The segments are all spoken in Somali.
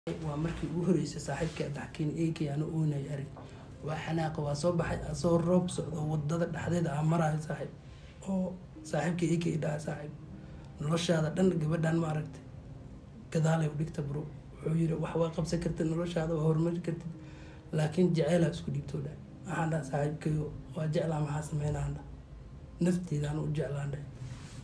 waa markii ugu horeysay saaxiibkii addaxkiin eegay ana oonay arag waa xanaaqa waa soo baxay asoo roob socdo wadada dhexdeeda aan marayo saaxiib oo saaxiibkii eegay dhaha saaxiib noloshaada dhan gabadhan ma aragtay gadaalay u dhigta bro wuxuu yiri wax waa qabsan kartid noloshaada waa horumari kartid laakiin jaceylaa isku dhiibtoo dhahay waxaan dhaha saaxiibkayo waa jeclaa maxaa sameynaan dhaha nafteedaan u jeclaan dhahay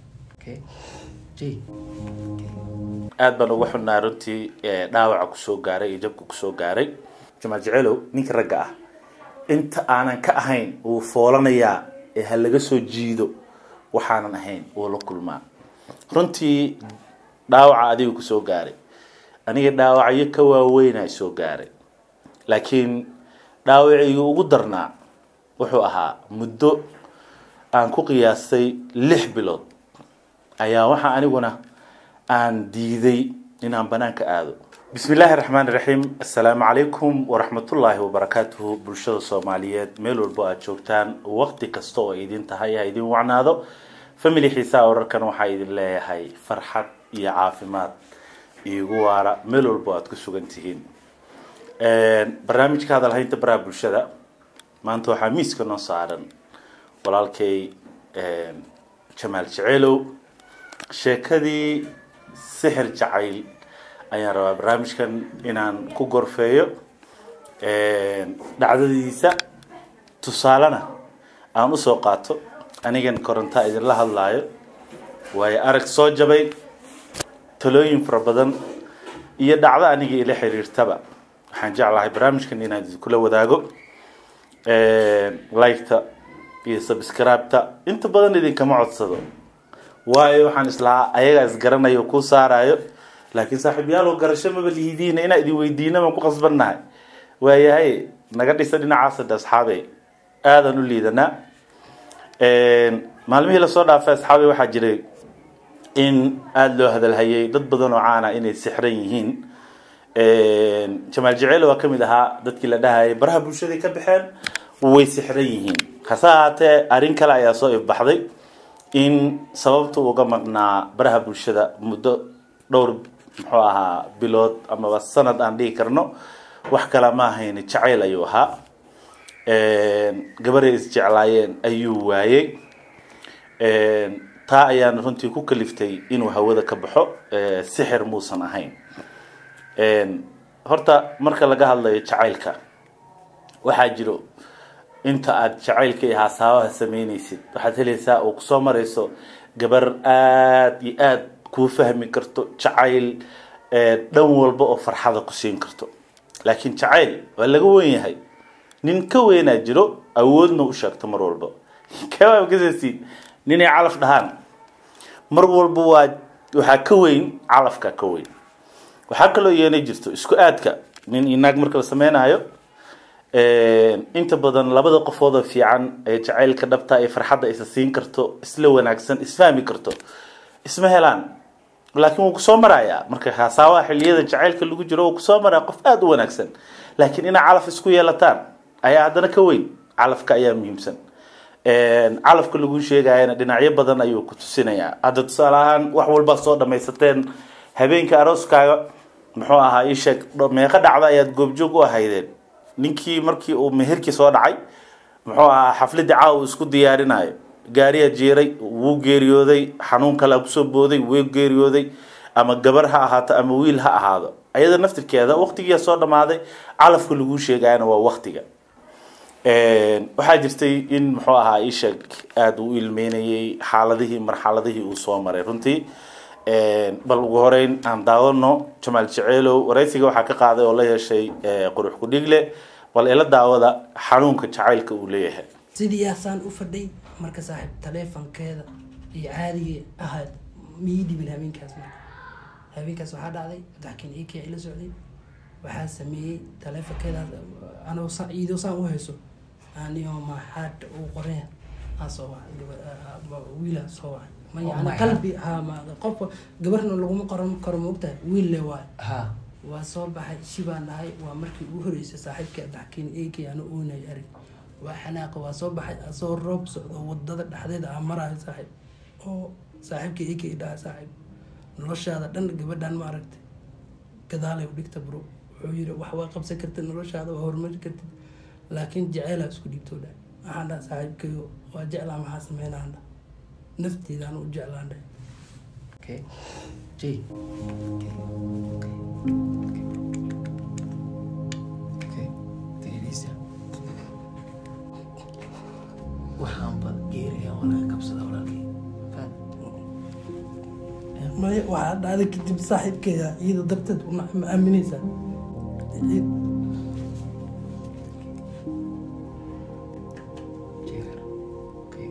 aad baan uga xunnaa runtii dhaawaca kusoo gaaray iyo jabka kusoo gaaray jamaal jecelow ninka ragga ah inta aanan ka ahayn wuu foolanayaa ee ha laga soo jiido waxaanan ahayn wuu la kulmaa runtii dhaawaca adiga kusoo gaaray aniga dhaawacyo ka waaweynaa soo gaaray laakiin dhaawacigii ugu darnaa wuxuu ahaa muddo aan ku qiyaastay lix bilood ayaa waxaa aniguna aan diiday inaan banaanka aado bismi illaahi raxmaan iraxiim assalaamu calaykum waraxmatullaahi wabarakaatuhu bulshada soomaaliyeed meel walbo aad joogtaan waqti kasta oo idin tahay ha idin wacnaado family xiisaha wararkan waxaa idin leeyahay farxad iyo caafimaad iigu waara meel walbo aad ku sugan tihiin barnaamijka hadalhaynta baraha bulshada maanta waxaa miiska noo saaran walaalkay jamaal jeceelow sheekadii sixir jacayl ayaan rabaa barnaamijkan inaan ku gorfeeyo dhacdadiisa tusaalena aan usoo qaato anigan korontaa idinla hadlaayo waayo arag soo jabay talooyin fara badan iyo dhacdo aniga ila xiriirtaba waxaan jeclahay barnaamijkan inaan idinkula wadaago liketa iyo subscribeta inta badan idinkama codsado waayo waxaan islahaa ayagaa isgaranayo kuu saarayo laakiin saaxiibyaal oo garasho maba lihidiina inaa idin weydiina baan ku qasbannahay waayahay naga dhisa dhinacaas hadda asxaabe aadaan u liidanaa maalmihii lasoo dhaafay asxaabe waxaa jiray in aada loo hadalhayay dad badan oo caana inay sixran yihiin jamaal jaceyl waa kamid ahaa dadkii la dhahayay baraha bulshaday ka baxeen way sixran yihiin hase ahaatee arrin kale ayaa soo ifbaxday in sababta uga maqnaa baraha bulshada muddo dhowr muxuu ahaa bilood amaba sanad aan dhihi karno wax kala ma ahayn jacayl ayuu ahaa gabaray isjeclaayeen ayuu waayey taa ayaan runtii ku kaliftay inuu hawada ka baxo sixir muusan ahayn horta marka laga hadlayo jacaylka waxaa jiro inta aada jacaylka iyo haasaabaha sameynaysid waxaad helaysaa oo kusoo marayso gabar aada iyo aada kuu fahmi karto jacayl dhan walba oo farxada ku siin karto laakiin jacayl waa laga wen yahay nin ka weynaa jiro awoodna u sheegto mar walba kawaab kasasiin ninay calaf dhahaan mar walba waa waxaa ka weyn calafka ka weyn waxaa kaloo yeena jirto isku aadka nin iyo naag marka la sameynayo inta badan labada qofoodoo fiican ee jacaylka dhabta ee farxadda isa siin karto isla wanaagsan isfahmi karto isma helaan laakiin wuu kusoo marayaa marka hasaabaha xiliyada jacaylka lagu jiro wuu kusoo maraya qof aada u wanaagsan laakiin inaa calaf isku yeelataan ayaa haddana ka weyn calafka ayaa muhiimsan calafka lagu sheegayana dhinacyo badan ayuu ku tusinayaa hadda tusaale ahaan wax walbaa soo dhamaysateen habeenka arooskaaga muxuu ahaa ii sheeg meeqa dhacda ayaad goobjoog u ahaydeen ninkii markii uu meherkii soo dhacay muxuu ahaa xafladii caawa isku diyaarinayo gaariyaa jeeray wuu geeriyooday xanuun kalea kusoo booday wuu geeriyooday ama gabar ha ahaato ama wiil ha ahaado ayada naftirkeeda waqtigiia soo dhamaaday calafka lagu sheegayana waa waqtiga waxaa jirtay in muxuu ahaa isheeg aada u ilmeynayay xaaladihii marxaladihii uu soo maray runtii bal ugu horeyn aan daawano jamaal jeceelow waraysiga waxaa ka qaaday oo la yeeshay qurux kudhigle bal ila daawada xanuunka jacaylka uu leeyahay sidii yaasaan u fadhay marka saaxiib taleefonkeeda iyo caadigii ahayd mii dhibin habeenkaas marka habeenkaas waxaa dhacday daxkin ikii ila socday waxaa sameeyey taleefonkeedaas anoo iidoo saan u hayso anio maxaad uu qoreen aan soo wacay wiila soo wacay ma yani qalbi ha ma qofka gabarna laguma qoran karo maogtahay wiil le waay waa soo baxay shibaan dhahay waa markii ugu horeysay saaxiibkii addaxkiin eegay ana oonay arag waa xanaaqa waa soo baxay asoo roob socdo wadada dhexdeeda aan marayo saaxiib oo saaxiibkii eegay dhaha saaxiib noloshaada dhan gabadhan ma aragtay gadaalay u dhigta bro wuxuu yiri wax waa qabsan kartid noloshaada waa horumari kartid laakiin jaceylaa isku dhiibtoo dhahay waxaan dhaha saaxiibkayo waa jeclaa maxaa sameynaan dhaha nafteedaan u jeclaan dhahay Okay. Jay. Okay. Okay. Okay. Take it easy. Waxaan bad geeraya waa laga kabsada walaalkay. Fahad. maya waxaa dhacday kadib saaxiibkeeda iyada darteed una ma aaminaysaa Jeegar. Okay.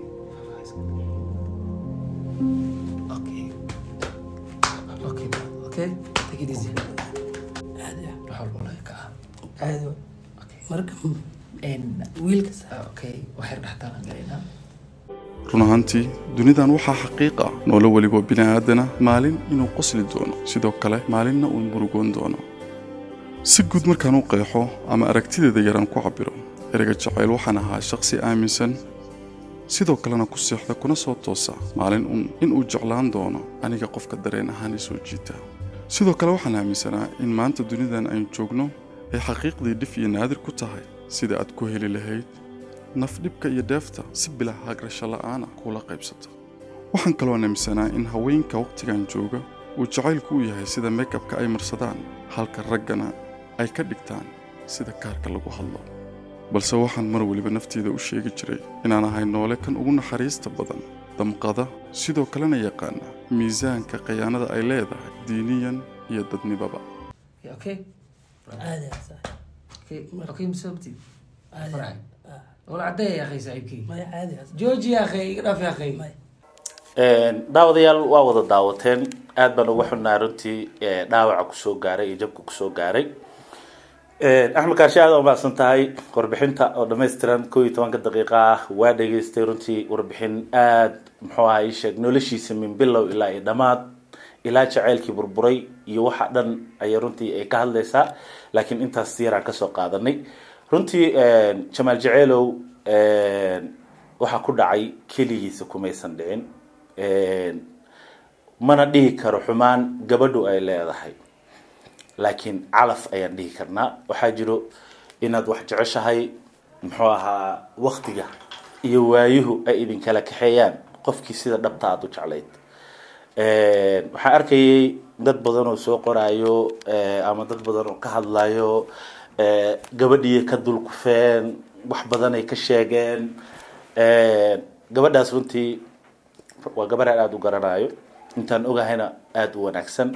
Okay. Okay, bro. Okay. Take it easy. caadi ah Wax walba laga kaca. caadi wa Okay. marka And wiilka sa- okay, waxay dhaxtaan galaynaa. run ahaantii dunidan waxaa xaqiiq ah noolo weliba bini'aadana maalin inuu qosli doono sidoo kale maalinna uu murugoon doono si guud markaan u qeexo ama aragtideeda yaraan ku cabbiro ereyga jacayl waxaan ahaa shaqsi aaminsan sidoo kalena ku seexda kuna soo toosa maalin un inuu jeclaan doono aniga qofka dareen ahaan i soo jiita sidoo kale waxaan aaminsanaa in maanta dunidan aynu joogno ay xaqiiqdii dhif iyo naadir ku tahay sida aad ku heli lahayd naf dhibka iyo dheefta si bilaa hagrasho la'aana kuula qaybsata waxaan kaloo aaminsanaa in haweenka wakhtigan jooga uu jacaylku u yahay sida meykabka ay marsadaan halka raggana ay ka dhigtaan sida kaarka lagu hadlo balse waxaan mar weliba nafteeda u sheegi jiray inaan ahay noole kan ugu naxariista badan damqada sidoo kalena yaqaana miisaanka khayaanada ay leedahay diiniyan iyo dadnibaba Okay, okay. caadi ah saaxiib Okay, okay, masabti. caadi ah Farxay. Ah, Wala cadday ya akhay saaxiibkay. maya caadi ah saaxiib. Jooji ya akhay, iga dhaaf ya akhay. maya daawadayaal waa wada daawateen aad baan uga xunnaa runtii ee, dhaawaca kusoo gaaray iyo jabka kusoo gaaray axmed kaashi aad umahadsan tahay warbixinta oo dhammaystiran koo iyo tobanka daqiiqa ah waa dhegaystay runtii warbixin aad muxuu ahaa ii sheeg noloshiisa min bilow ilaa iyo dhammaad ilaa jaceylkii burburay iyo waxa dhan ayay runtii ay ka hadlaysaa laakiin intaas yaraan kasoo qaadanay runtii jamaal jaceylow waxaa ku dhacay keligiisa kumaysan dhicin mana dhihi karo xumaan gabadhu ay leedahay laakiin calaf ayaan dhihi karnaa waxaa jiro inaad wax jeceshahay muxuu ahaa waktiga iyo waayuhu ay idinkala kaxeeyaan qofkii sida dhabta aada u jeclayd waxaan arkayay dad badan oo soo qoraayo ama dad badan oo ka hadlayo gabadhii ka dulkufeen wax badan ay ka sheegeen gabadhaas runtii waa gabarhaan aada u garanayo intaan ogahayna aada u wanaagsan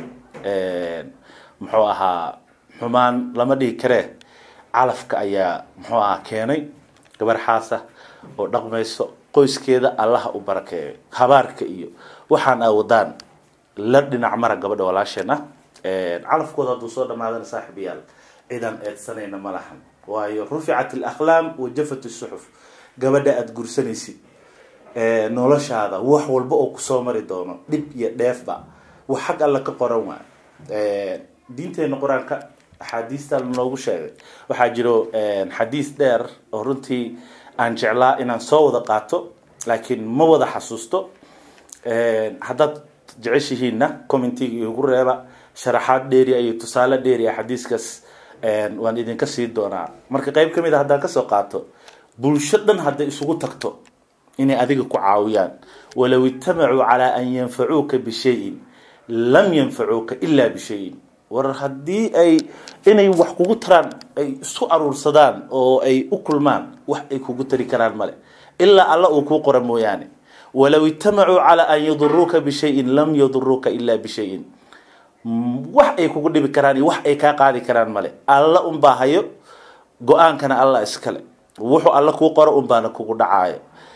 muxuu ahaa xumaan lama dhihi karee calafka ayaa muxuu ahaa keenay gabar xaasa oo dhaqmayso qoyskeeda allaha u barakeeyo habaarka iyo waxaan aa wadaan la dhinac mara gabadha walaasheen ah calafkooda hadduu soo dhamaadana saaxib yaal cidan eedsanayna ma lahan waayo ruficat alaqlaam wa jafat suxuf gabadha aada gursanaysid noloshaada wax walba oo kusoo mari doono dhib iyo dheefba wax xag alla ka qoran waa diinteena qur-aanka axaadiista lanoogu sheegay waxaa jiro xadiis dheer oo runtii aan jeclaa inaan soo wada qaato laakiin ma wada xasuusto haddaad jeceshihiinna commentiga igu reeba sharaxaad dheeriya iyo tusaale dheeriya xadiiskaas waan idinka sii doonaa marka qeyb kamid a haddaan kasoo qaato bulsho dhan hadday isugu tagto inay adiga ku caawiyaan walow itamacuu calaa an yanfacuuka bishayin lam yanfacuuka ilaa bishayin war haddii ay inay wax kugu taraan ay isku aruursadaan oo ay u kulmaan wax ay kugu tari karaan male ilaa alla uu kuu qora mooyaane walow itamacuu calaa an yaduruuka bishayin lam yaduruuka ilaa bishayin wax ay kugu dhibi karaan iyo wax ay kaa qaadi karaan male alla unbaa hayo go-aankana alla iskale wuxuu alla kuu qoro unbaana kugu dhacaayo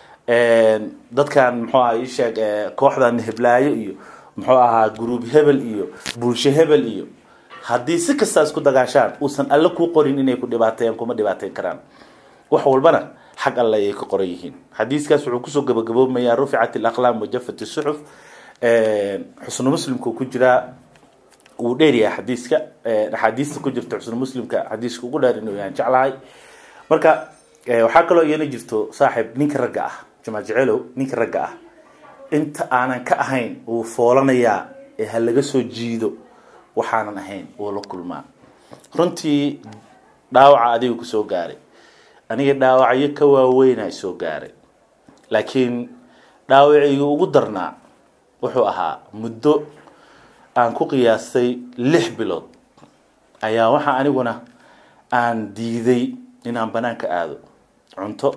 dadkan muxuu aha isheeg kooxdan heblaayo iyo muxuu ahaa gruub hebel iyo bulsho hebel iyo haddii si kastaa isku dagaashaan uusan alle kuu qorin inay ku dhibaateeyaan kuma dhibaateyn karaan wax walbana xag alle ayay ka qoran yihiin xadiiskaas wuxuu kusoo gabagaboomayaa ruficat alaqlaam wajafat suxuf xusnu muslimku ku jiraa wuu dheeryahay xadiiska axaadiista ku jirta xusnu muslimka xadiiska ugu dheer inuu yahan jeclahay marka waxaa kaloo iyana jirto saaxiib ninka ragga ah jamaal jeceelow ninka ragga ah inta aanan ka ahayn wuu foolanayaa ee ha laga soo jiido waxaanan ahayn wuu la kulmaa runtii dhaawaca adiga kusoo gaaray aniga dhaawacyo ka waaweynaa soo gaaray laakiin dhaawacigii ugu darnaa wuxuu ahaa muddo aan ku qiyaastay lix bilood ayaa waxaa aniguna aan diiday inaan banaanka aado cunto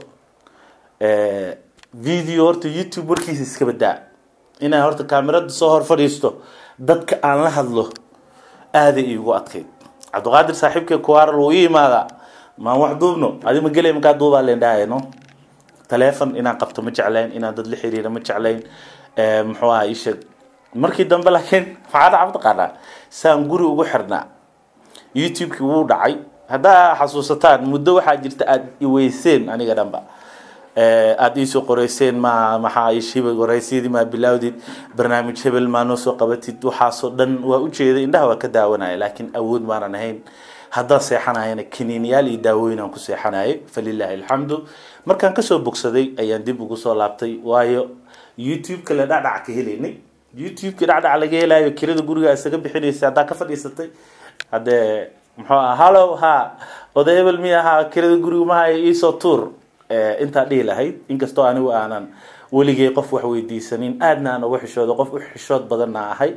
video horta youtube warkiisa iska badaa inaan horta kaamirada soo hor fadhiisto dadka aan la hadlo aaday iigu adkayd cabdiqaadir saaxiibkee kuwaaral wuu ii imaadaa maan wax duubno adi ma gelay makaa duubaa leen dhahayno taleefon inaan qabto ma jeclayn inaan dad la xiriiro ma jeclayn muxuu aha isheeg markii dambe laakiin maxaa dhaca mataqaanaa saan guri ugu xirnaa youtube-kii wuu dhacay haddaa xasuusataan muddo waxaa jirta aada iweyseen aniga dhanba aada iisoo qoreyseen ma maxaa ishibay waraysyadii maa bilaawdid barnaamij hebel maa noo soo qabatid waxaasoo dhan waa ujeeday indhaha waa ka daawanaya laakiin awood maanan ahayn haddaan seexanayana kaniiniyaal iyo daawooyin aan ku seexanayay falilaahi alxamdu markaan kasoo bogsaday ayaan dib ugu soo laabtay waayo youtube-ka la dhacdhac ka helaynay youtube-ka dhacdhac laga helayo kirada guriga isaga bixinaysa haddaa ka fadhiisatay haddee muxuu aha hallow ha oday hebel mi ahaa kirada guriga mahaya iisoo tuur intaa dhihi lahayd inkastoo anigu aanan weligay qof wax weydiisanin aadna aan uga xishoodo qof u xishood badanna ahay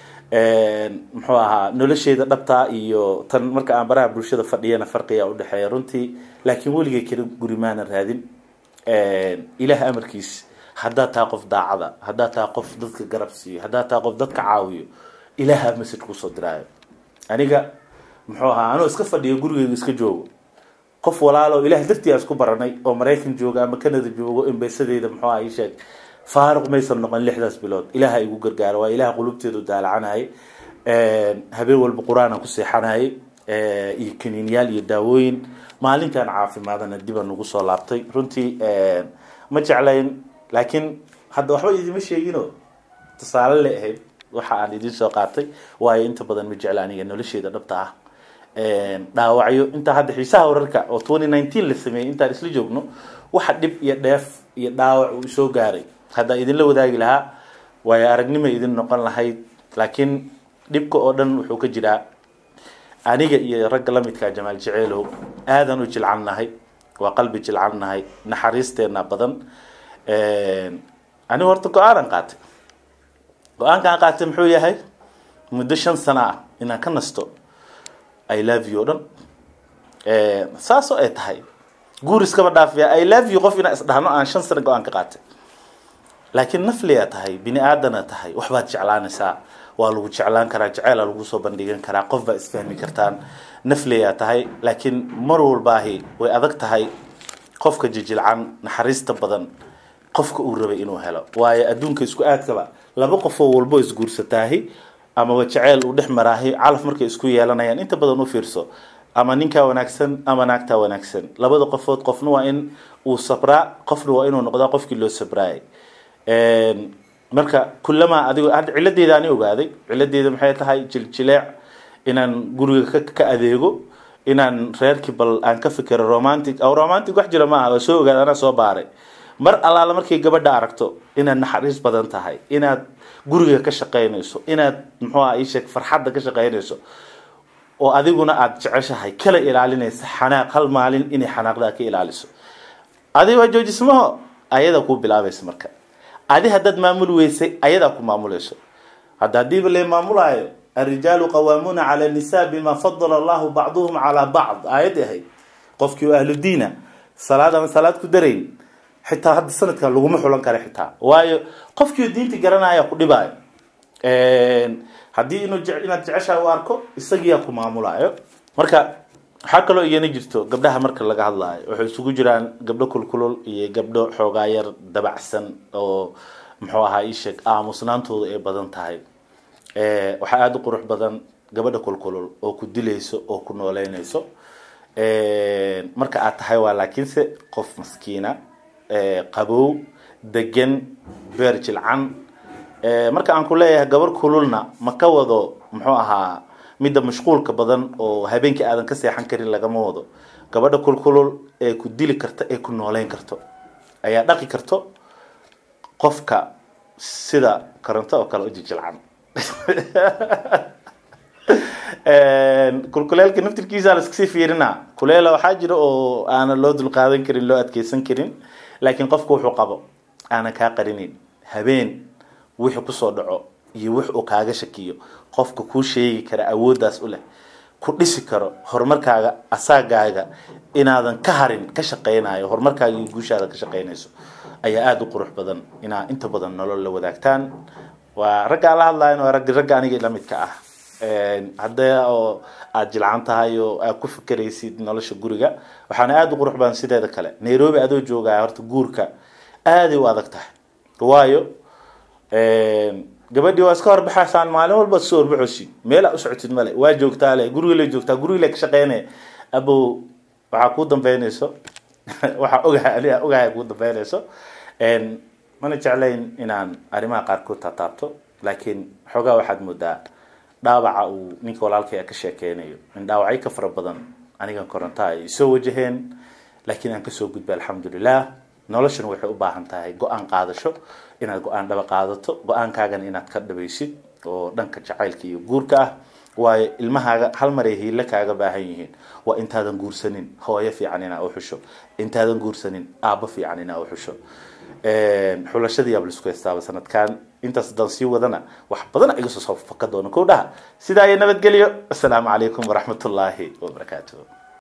muxuu ahaa nolosheeda dhabtaa iyo tan marka aan baraha bulshada fadhiyana farqiga udhexeeya runtii laakiin weligay kira guri maanan raadin ilaah amarkiis haddaad tahay qof daacada haddaad tahay qof dadka garab siiyo haddaad tahay qof dadka caawiyo ilaaha message kusoo diraayo aniga muxuu ahaa anoo iska fadhiyo gurigeyga iska joogo qof walaalo ilaah dartii aan isku baranay oo maraykan jooga ama canada joogo embesadeyda muxuu aha ii sheeg faaruq maysan noqon lixdaas bilood ilaaha igu gargaaro waa ilaah qulubteedu daalacanayay habeen walba qur-aanaan ku seexanayay iyo kaniinyaal iyo daawooyin maalintaan caafimaadana dibaan ugu soo laabtay runtii ma jeclayn laakiin hadda waxba idima sheegino tusaale le ahayd waxa aan idin soo qaatay waayo inta badan ma jecla aniga nolosheeda dhabta ah dhaawacyo intaa hadda xiisaha wararka oo twenty nineteen la sameeyey intaan isla joogno waxa dhib iyo dheef iyo dhaawac uu soo gaaray haddaa idinla wadaagi lahaa waayo aragnima idin noqon lahayd laakiin dhibka oo dhan wuxuu ka jiraa aniga iyo ragga lamidkaa jamaal jaceylow aadan u jilcan nahay waa qalbi jilcan nahay naxariisteena badan anigu horta go-aanan qaatay go-aankaan qaatay muxuu yahay muddo shan sano ah inaan ka nasto i love you o dhan saasoo ay tahay guur iskaba dhaafiya i love you qof inaan isdhahno aan shan sano go-aan ka qaatay laakiin nafliyaa tahay bini aadana tahay waxbaad jeclaanaysaa waa lagu jeclaan karaa jeceela lagu soo bandhigan karaa qof baa isfahmi kartaan nafliyaa tahay laakiin mar walbaahi way adag tahay qofka jijilcan naxariista badan qofka uu rabay inuu helo waayo adduunka isku aadkaba laba qofoo walbo isguursataahi amaba jeceyl uu dhex maraahi calaf markay isku yeelanayaan inta badan u fiirso ama ninkaa wanaagsan ama naagtaa wanaagsan labada qofood qofna waa in uu sabraa qofna waa inuu noqdaa qofkii loo sabraayay marka kulamaa adigo hadda ciladeeda ani ogaaday ciladeeda maxay tahay jiljileec inaan guriga ka ka adeego inaan reerkii bal aan ka fikero romantic aw romantic wax jira maaha waa soo ogaada anaa soo baaray mar allaala markay gabadha aragto inaad naxariis badan tahay inaad guriga ka shaqaynayso inaad muxuu aha iisheeg farxadda ka shaqaynayso oo adiguna aada jeceshahay kala ilaalinaysa xanaaq hal maalin inay xanaaqdaa ka ilaaliso adiga waa joojismaho ayadaa kuu bilaabaysa marka adi haddaad maamul weysay ayadaa ku maamulayso hadda hadiiba la maamulaayo الرجال قوامون على النساء بما فضل الله بعضهم على بعض آيات هي قفكي أهل الدين صلاة من صلاة كدرين حتى هذا السنة كان لغم حولن كاره حتى واي قفكي الدين تجرنا يا كل باي هدي إنه جع إنه تعيشها واركو استجيا كم معمولايو مركا waxaa kaloo iyana jirto gabdhaha marka laga hadlaayo waxay isugu jiraan gabdho kulkulul iyo gabdho xoogaa yar dabacsan oo muxuu ahaa ii sheeg aamusnaantooda ay badan tahay waxaa aada u qurux badan gabadha kulkulul oo ku dilayso oo ku nooleynayso marka aad tahay waa laakiinse qof maskiina qabow degan beer jilcan marka aan ku leeyahay gabar kululna ma ka wado muxuu ahaa midda mashquulka badan oo habeenkii aadan ka seexan karin lagama wado gabadha kulkulul ee ku dili karta ee ku nooleyn karto ayaa dhaqi karto qofka sida koronto oo kale u jijilcan kulkuleelka naftirkiisa la iskasii fiirina kuleela waxaa jira oo aanan loo dulqaadan karin loo adkeysan karin laakiin qofku wuxuu qabo aanan kaa qarinin habeen wixii kusoo dhaco iyo wix uu kaaga shakiyo qofka kuu sheegi kara awooddaas u leh ku dhisi karo horumarkaaga asaagaaga inaadan ka harin ka shaqeynayo horumarkaaga iyo guushaada ka shaqeynayso ayaa aada u qurux badan inaa inta badan nolol la wadaagtaan waa ragga aan la hadlayan waa ragg ragga aniga la midka ah haddee oo aada jilcan tahay oo aad ku fikeraysid nolosha guriga waxaana aada u qurux badan sideeda kale nairobi adoo joogaya horta guurka aaday u adag tahay waayo gabadhii waa iska horbaxaysaan maalin walba soo horbaxosi meel aa u socotid male waa joogtaa le guriga la joogtaa guriga la ka shaqeynaya abow waxaa kuu dambeynayso waxaa ogahay aniga ogahay kuu dambeynayso mana jeclayn inaan arrimaha qaarkood taataabto laakiin xoogaa waxaad moodaa dhaawaca uu ninka walaalkay ka sheekeynayo in dhaawacyo ka fara badan anigan korontaa ay soo wajaheen laakiin aan kasoo gudbay alxamdulilah noloshana waxay u baahan tahay go-aan qaadasho inaad go-aan dhaba qaadato go-aankaagana inaad ka dhabaysid oo dhanka jacaylka iyo guurka ah waayo ilmahaaga hal maray hiile kaaga baahan yihiin waa intaadan guursanin hooyo fiican inaa u xusho intaadan guursanin aabbo fiican inaa u xusho xulashadii yaab laisku heystaaba sanadkan intaas haddaan sii wadana wax badan iga soo soo faka doono kow dhaha sidaa iyo nabadgelyo assalaamu calaykum waraxmatullaahi wabarakaatuh